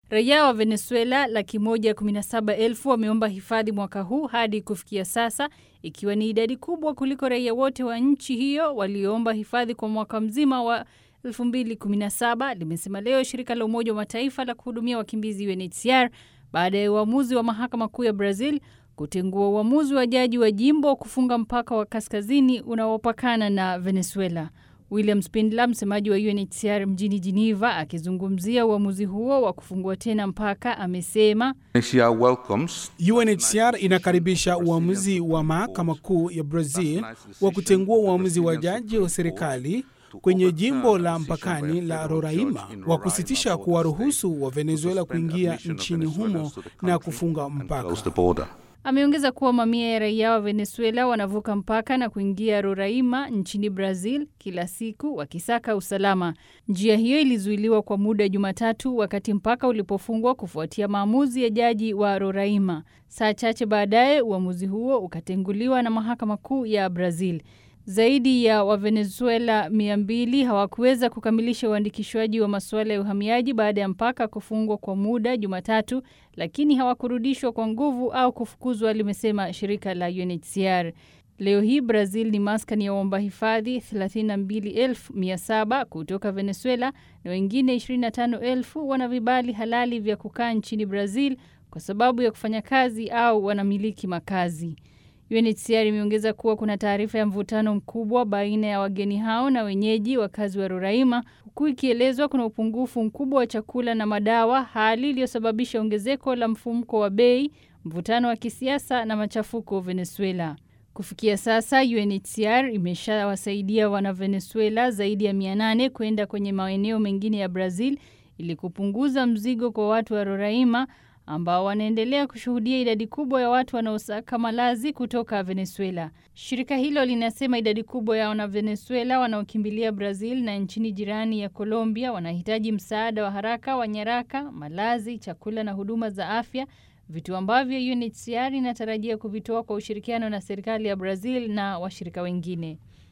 Raia wa Venezuela laki moja kumi na saba elfu wameomba hifadhi mwaka huu hadi kufikia sasa, ikiwa ni idadi kubwa kuliko raia wote wa nchi hiyo walioomba hifadhi kwa mwaka mzima wa 2017, limesema leo shirika la Umoja wa Mataifa la kuhudumia wakimbizi UNHCR baada ya uamuzi wa mahakama kuu ya Brazil kutengua uamuzi wa jaji wa jimbo kufunga mpaka wa kaskazini unaopakana na Venezuela. William Spindler, msemaji wa UNHCR mjini Geneva, akizungumzia uamuzi huo wa kufungua tena mpaka, amesema UNHCR inakaribisha uamuzi wa mahakama kuu ya Brazil wa kutengua uamuzi wa jaji wa serikali kwenye jimbo la mpakani la Roraima wa kusitisha kuwaruhusu wa Venezuela kuingia nchini humo na kufunga mpaka. Ameongeza kuwa mamia ya raia wa Venezuela wanavuka mpaka na kuingia Roraima nchini Brazil kila siku wakisaka usalama. Njia hiyo ilizuiliwa kwa muda Jumatatu wakati mpaka ulipofungwa kufuatia maamuzi ya jaji wa Roraima. Saa chache baadaye, uamuzi huo ukatenguliwa na mahakama kuu ya Brazil. Zaidi ya Wavenezuela mia mbili hawakuweza kukamilisha uandikishwaji wa masuala ya uhamiaji baada ya mpaka kufungwa kwa muda Jumatatu, lakini hawakurudishwa kwa nguvu au kufukuzwa, limesema shirika la UNHCR. Leo hii Brazil ni maskani ya waomba hifadhi 32,700 kutoka Venezuela na wengine 25,000 wana vibali halali vya kukaa nchini Brazil kwa sababu ya kufanya kazi au wanamiliki makazi. UNHCR imeongeza kuwa kuna taarifa ya mvutano mkubwa baina ya wageni hao na wenyeji wakazi wa Roraima, huku ikielezwa kuna upungufu mkubwa wa chakula na madawa, hali iliyosababisha ongezeko la mfumuko wa bei, mvutano wa kisiasa na machafuko Venezuela. Kufikia sasa UNHCR imeshawasaidia wana Venezuela zaidi ya 800 kwenda kwenye maeneo mengine ya Brazil ili kupunguza mzigo kwa watu wa Roraima ambao wanaendelea kushuhudia idadi kubwa ya watu wanaosaka malazi kutoka Venezuela. Shirika hilo linasema idadi kubwa ya wana Venezuela wanaokimbilia Brazil na nchini jirani ya Colombia wanahitaji msaada wa haraka wa nyaraka, malazi, chakula na huduma za afya, vitu ambavyo UNHCR inatarajia kuvitoa kwa ushirikiano na serikali ya Brazil na washirika wengine.